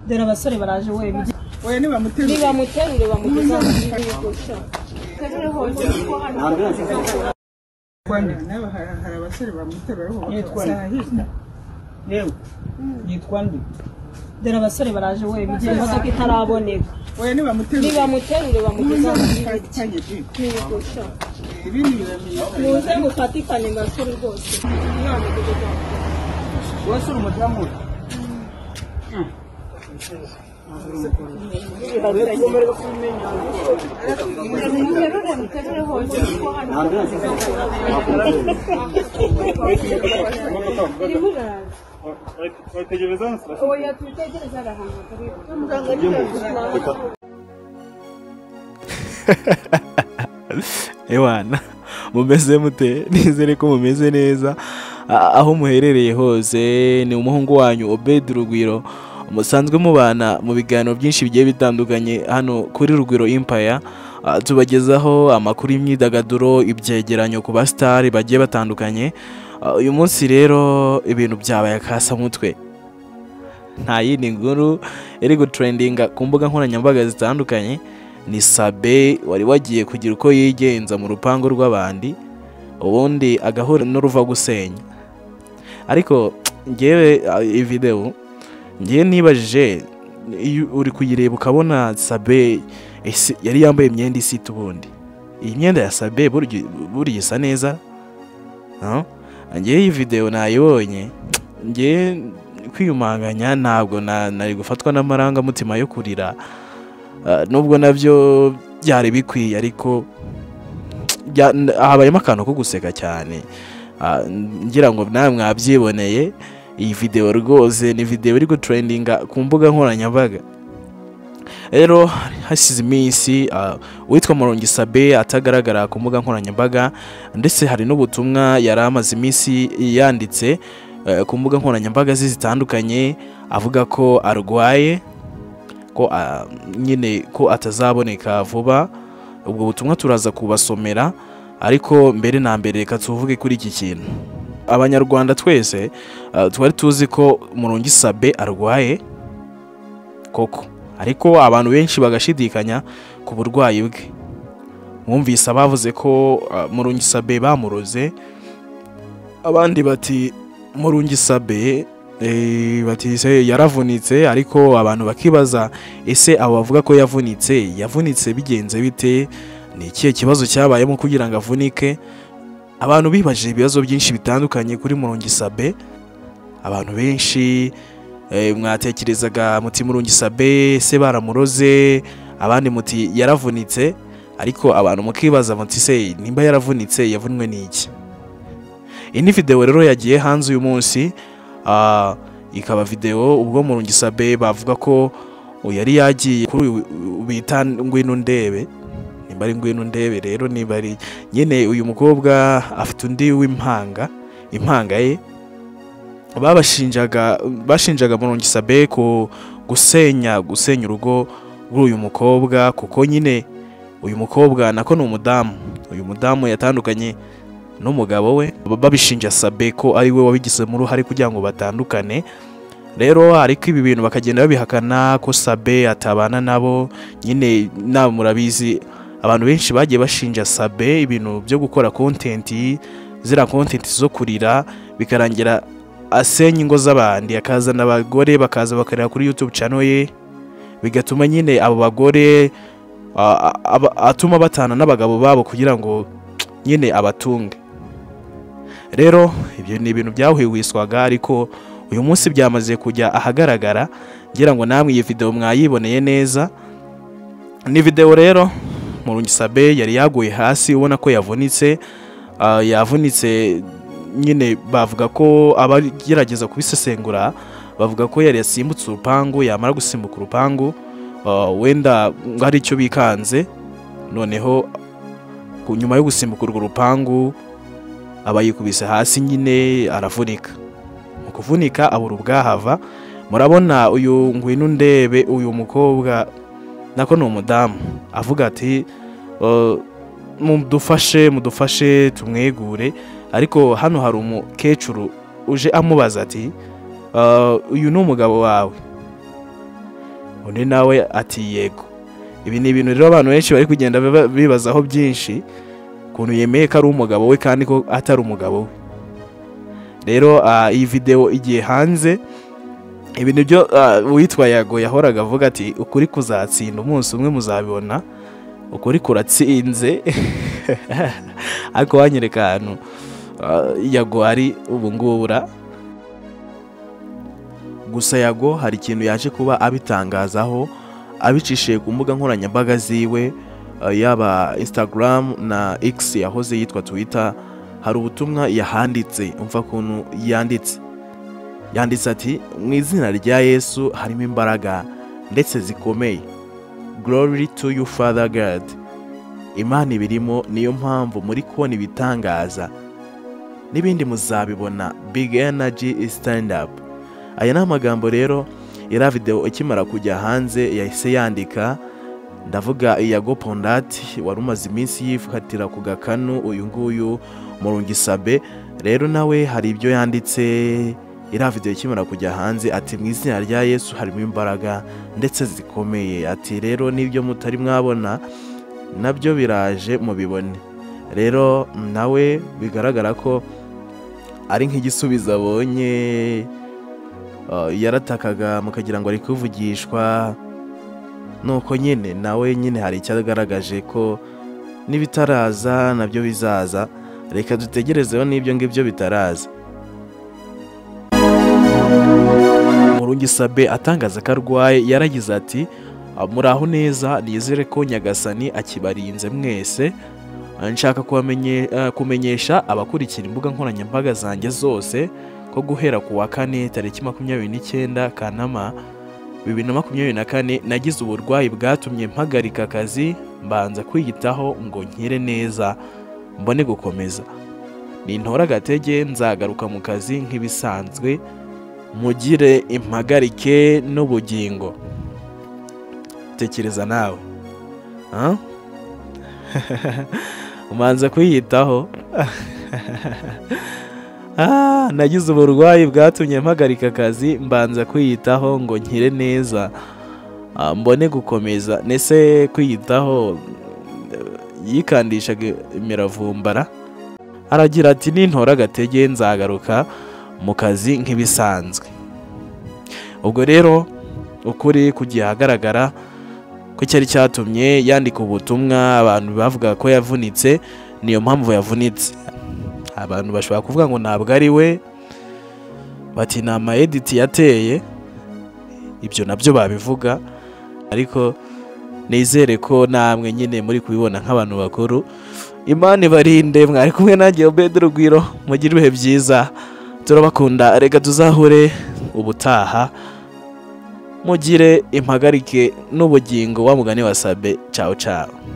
dore abasore baraje we oya nibamuterure nibamuterure bamugeza n'aba hari hari abasore bamuterura ariko bakabasahira yewe yitwa nde dore abasore baraje we bigiye imodoka itaraboneka oya nibamuterure nibamuterure bamugeza muzamufatikanye bi ibi ni biramenyekana muze mufatikane basore rwose wowe uri umudamu we Tegerezaho umusarasi. ewana mumeze mute nizere ko mumeze neza A- aho muherereye hose ni umuhungu wanyu obedi rugwiro musanzwe mubana mu biganiro byinshi bigiye bitandukanye hano kuri rugwiro impaya Ah, tubagezaho amakuru y'imyidagaduro ibyegeranyo ku basitari bagiye batandukanye Ah, uyu munsi rero ibintu byabaye akasamutwe nta yindi nkuru iri gutrendinga ku mbuga nkoranyambaga zitandukanye ni sabe wari wagiye kugira uko yigenza mu rupangu rw'abandi ubundi agahura n'uruva gusenya ariko ngewe ah, iyi videwo ngewe nibajije iyo uri kuyireba ukabona sabe ese yari yambaye imyenda isa ite ubundi iyi myenda ya sabe burya burya isa neza ah? ngewe iyi videwo nayibonye ngewe kwiyumanganya ntabwo na- nari gufatwa n'amarangamutima yo kurira Ah, nubwo nabyo byari bikwiye ariko bya- n- habayemo akantu ko guseka cyane Ah, ngira ngo nawe mwabyiboneye iyi videwo rwose ni videwo iri gutrendinga ku mbuga nkoranyambaga rero hasize iminsi ah, uwitwa murongi sabe atagaragara ku mbuga nkoranyambaga ndetse hari n'ubutumwa yari amaze iminsi yanditse eh, ku mbuga nkoranyambaga ze zitandukanye avuga ko arwaye ko ah, nyine ko atazaboneka vuba ubwo butumwa turaza kubasomera ariko mbere na mbere reka tuvuge kuri iki kintu abanyarwanda twese ah, twari tuzi ko murongi sabe arwaye koko ariko abantu benshi bagashidikanya ku burwayi bwe mwumvise abavuze ko ah, murongi sabe bamuroze abandi bati murungi sabe eh, bati se yaravunitse ariko abantu bakibaza ese abo bavuga ko yavunitse yavunitse bigenze bite ni ikihe kibazo cyabayemo kugira ngo avunike abantu bibajije ibibazo byinshi bitandukanye kuri murungi sabe abantu benshi eh, mwatekerezaga muti murungi sabe se baramuroze abandi muti yaravunitse ariko abantu mukibaza muti se nimba yaravunitse yavunwe n'iki iyi ni videwo rero yagiye hanze uyu munsi ah, ikaba videwo ubwo mu rungisabe bavuga ko uyu yari yagiye kuri uyu bita ngwino ndebe nimba ari ngwino ndebe rero niba ari nyine uyu mukobwa afite undi w'impanga impanga ye babashinjaga bashinjaga mu rungisabe ku gusenya gusenya urugo rw'uyu mukobwa kuko nyine uyu mukobwa nako ni umudamu uyu mudamu yatandukanye n'umugabo we baba babishinja sabe ko ari we wabigizemo uruhare kugira ngo batandukane rero ariko ibi bintu bakagenda babihakana ko sabe atabana nabo nyine nawe murabizi abantu benshi bagiye bashinja sabe ibintu byo gukora kontenti ziriya kontenti zo kurira bikarangira asenya ingo z'abandi akazana abagore bakaza bakarira kuri yutube cano ye bigatuma nyine abo bagore a- a- aba- atuma batana n'abagabo babo kugira ngo nyine abatunge rero ibyo ni ibintu byahwihwiswaga ariko uyu munsi byamaze kujya ahagaragara ngira ngo namwe iyi videwo mwayiboneye neza ni videwo rero murungisabe yari yaguye hasi ubona ko yavunitse ah, yavunitse nyine bavuga ko abagerageza kubisesengura bavuga ko yari yasimbutse urupangu yamara gusimbuka urupangu ah, wenda hari icyo bikanze noneho ku- nyuma yo gusimbuka urwo rupangu aba yikubise hasi nyine aravunika mu kuvunika abura ubwahava murabona uyu ngwino ndebe uyu mukobwa nako ni umudamu avuga ati "Uh, mudufashe mudufashe tumwegure ariko hano hari umukecuru uje amubaza ati "Uh, uyu ni umugabo wawe undi nawe ati yego ibi ni ibintu rero abantu benshi bari kugenda biba- bibazaho byinshi ukuntu yemeye ko ari umugabo we kandi ko atari umugabo we rero ah, iyi videwo igiye hanze ibi ni byo ah, uwitwa yago yahoraga avuga ati ukuri kuzatsinda umunsi umwe muzabibona ukuri kuratsinze ariko wanyereka ahantu ah, yago ari ubu ngubu ra gusa yago hari ikintu yaje kuba abitangazaho abicishije ku mbuga nkoranyambaga ziwe eh, yaba instagram na x yahoze yitwa twitter hari ubutumwa yahanditse umva kuntu yanditse yanditse ati mu izina rya yesu harimo imbaraga ndetse zikomeye glory to you father god imana ibirimo niyo mpamvu muri kubona ibitangaza n'ibindi muzabibona big energy stand up aya ni amagambo rero iriya videwo ikimara kujya hanze yahise yandika ndavuga iya gopondati wari umaze iminsi yifatira ku gakanu uyu nguyu murungisabe rero nawe hari ibyo yanditse iriya videwo ikimara kujya hanze ati mu izina rya yesu harimo imbaraga ndetse zikomeye ati rero n'ibyo mutari mwabona nabyo biraje mubibone rero nawe bigaragara ko ari nk'igisubizo abonye Uh, yaratakaga mukagira ngo ari kuvugishwa nuko nyine nawe nyine hari icyagaragaje ko n'ibitaraza nabyo bizaza reka dutegerezeho n'ibyo ngibyo bitaraza murungi sabe atangaza ko arwaye yaragize ati "Ah, muraho neza nizere ko nyagasani akibarinze mwese Ah, nshaka kubamenye- ah, kumenyesha abakurikira imbuga nkoranyambaga zanjye zose ko guhera ku wa kane tariki makumyabiri n'icyenda kanama bibiri na makumyabiri na kane nagize uburwayi bwatumye mpagarika akazi mbanza kwiyitaho ngo nkire neza mbone gukomeza nintora agatege nzagaruka mu kazi nk'ibisanzwe mugire impagarike n'ubugingo tekereza nawe Ah? umanza kwiyitaho Ah, nagize uburwayi bwatumye mpagarika akazi mbanza kwiyitaho ngo nkire neza Ah, mbone gukomeza nese kwiyitaho eh, yikandishaga imiravumbara aragira ati nintora agatege nzagaruka mu kazi nk'ibisanzwe ubwo rero ukuri kugiye ahagaragara ko cyari cyatumye yandika ubutumwa abantu bavuga ko yavunitse niyo mpamvu yavunitse abantu bashobora kuvuga ngo ntabwo ari we bati ni amayediti yateye ibyo nabyo babivuga ariko nizere ko namwe nyine muri kubibona nk'abantu bakuru imana ibarinde mwari kumwe nanjye obedi rugwiro mugire ibihe byiza turabakunda reka tuzahure ubutaha mugire impagarike n'ubugingo wa mugani wasabe cawu cawu